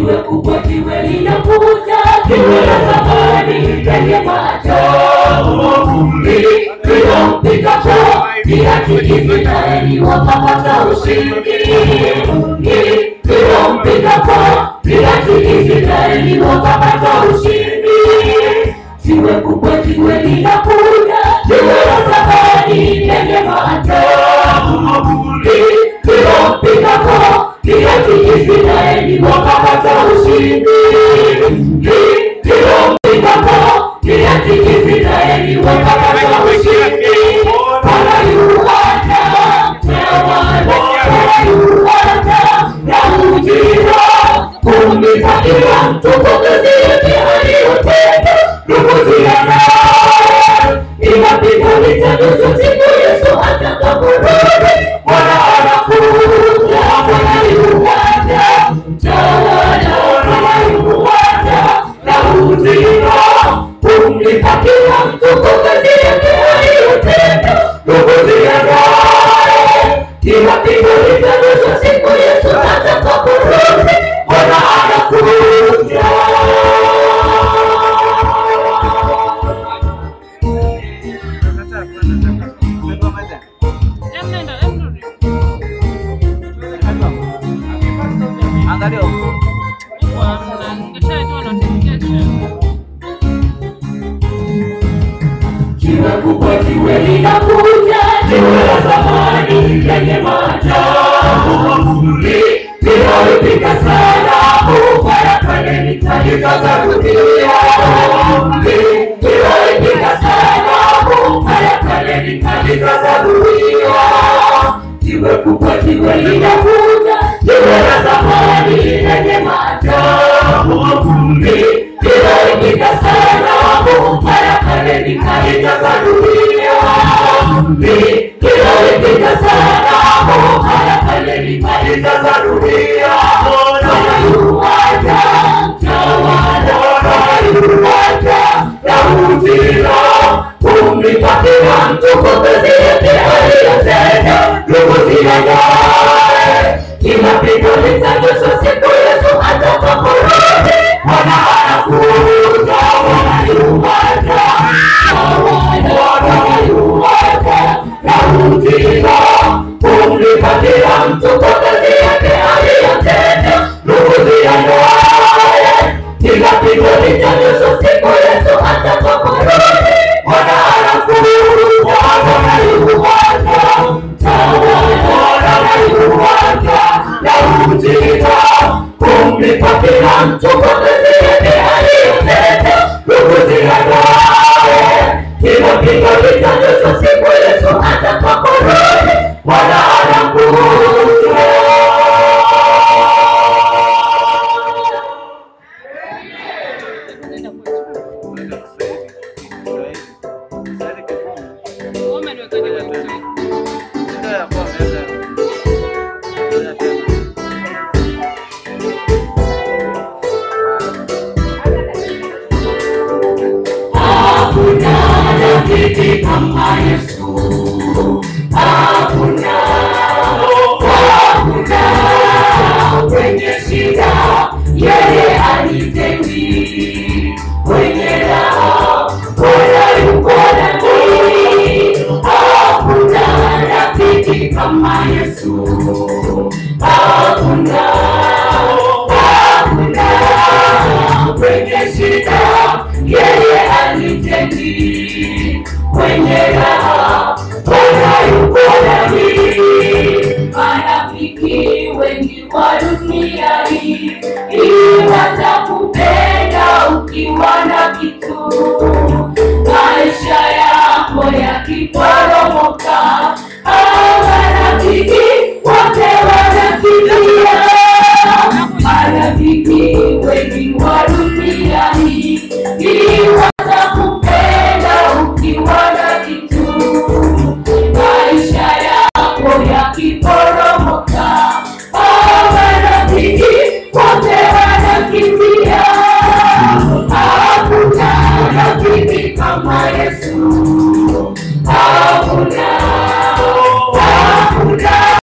jiwe kubwa, jiwe linakuja, jiwe la thamani lenye maajabu, lililopikapo viatu Israeli wakapata ushindi, lililompikapo viatu Israeli wakapata ushindi. Jiwe kubwa, jiwe linakuja, jiwe la thamani lenye maajabu, lililompikapo viatu Israeli wakapata ushindi, lililompikapo viatu Israeli wakapata ushindi. Bwana yu hata, tawala, Bwana yu hata, na ujira kumitakia mtukufu aliyotenda ndugu ziyana inapiga vita nusu siku Yesu atakaporudi. Bwana anakuja, Bwana yu hata, tawala, Bwana yu hata, na ujira kumitakia mtukufu aliyotenda ndugu ziyana inapiga vita nusu siku Yesu atakaporudi. Bwana anakuja. Angalia huko. Jiwe kubwa, jiwe linakuja, jiwe la thamani lenye maajabu, linalopika sana mara pale nitalikaza dunia, linalopika sana mara pale nitalikaza dunia. Jiwe kubwa, jiwe linakuja, jiwe la thamani lenye maajabu, linalopika sana mara pale nitalikaza dunia, linalopika sana mara pale nitalikaza dunia. Bwana yu hata, tawala, Bwana yu hata, na ujira kumlipatia mtukufu yake aliyotenda ndugu ziyanaye inapiga vita nusu siku Yesu atakaporudi. Bwana anakuja, Bwana yu hata, tawala, Bwana yu hata, na ujira kumlipatia mtukufu yake aliyotenda ndugu ziyanaye inapiga vita nusu siku Yesu atakaporudi. Bwana anakuja, Bwana yu hata, tawala, Bwana yu hata, na ujira kumlipatia mtukufu yake aliyotenda ndugu ziyanaye inapiga vita nusu siku Yesu atakaporudi. Bwana anakuja. Hakuna rafiki kama Yesu, hakuna, hakuna kwenye shida yeye alitendi, kwenye raha Bwana yuko nami. Hakuna rafiki kama Yesu, hakuna, hakuna kwenye shida yeye alitendi, kwenye raha Bwana yuko nami. Marafiki wengi wa dunia hii hii watakupenda ukiwa na kitu, maisha yako yakipa